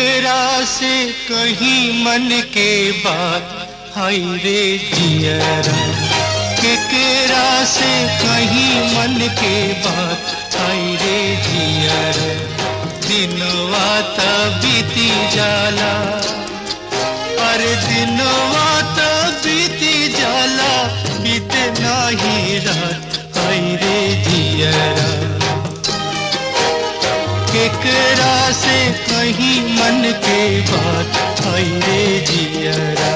केकरा से कहीं मन के बात हाय रे जियरा केकरा से कहीं मन के बात हाय रे जियरा दिनवा त बीती जाला अरे दिनवा त बीती जाला बीते नाही रात हाय रे जियरा केकरा से कहीं मन के बात आई रे जियरा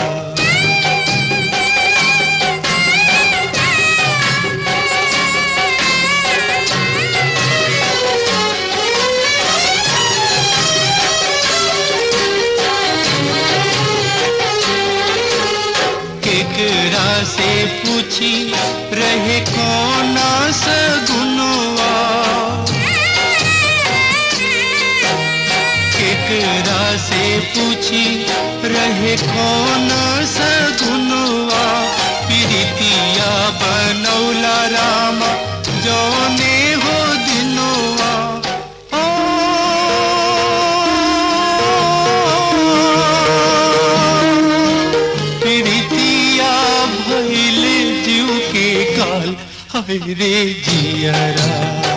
केकरा से पूछी रहे कौना सगुनवा केकरा से पूछी रहे कौन सगुनवा प्रीतिया बनौला रामा जौने हो दिनवा ओ, प्रीतिया भइल जीव के काल हाय रे जियरा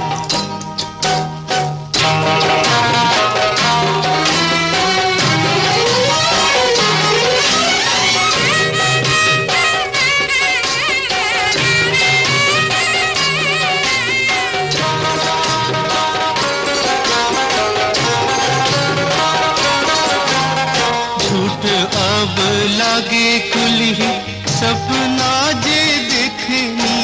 झूठ अब लागे कुली सपना जे देखनी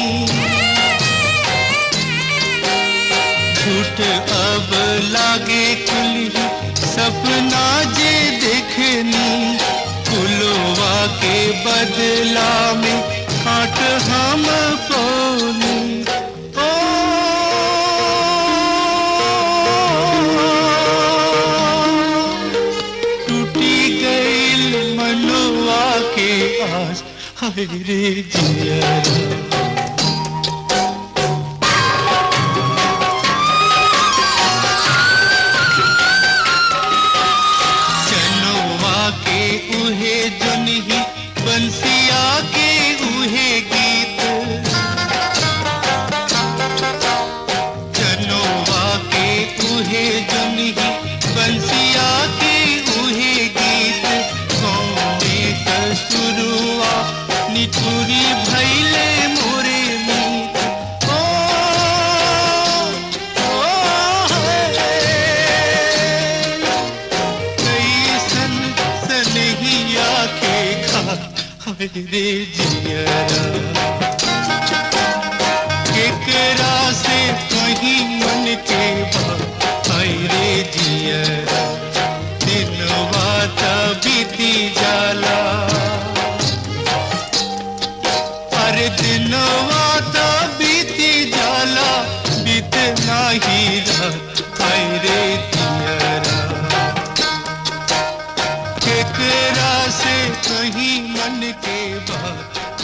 झूठ अब लागे कुली सपना जे देखनी कुलवा के बदला में काट हम पौनी ओ टूटी गईल मनुआ के आस हाय रे जियरा चनवा के उहे जुनही बंसिया के उहे गीत चनवा के उहे जुनही बंसिया के उहे गीत कौने कसुरुआ निठुरी भैले मोरे मीत ओ, ओ, हे। कैसन सनहिया के खा हाय रे जियरा केकरा से कहीं मन के बात हाय रे जियरा दिनवा त बीती जाला अरे दिनवा त बीती जाला बीत नाही रात हाय रे जियरा केकरा से कहीं मन के बात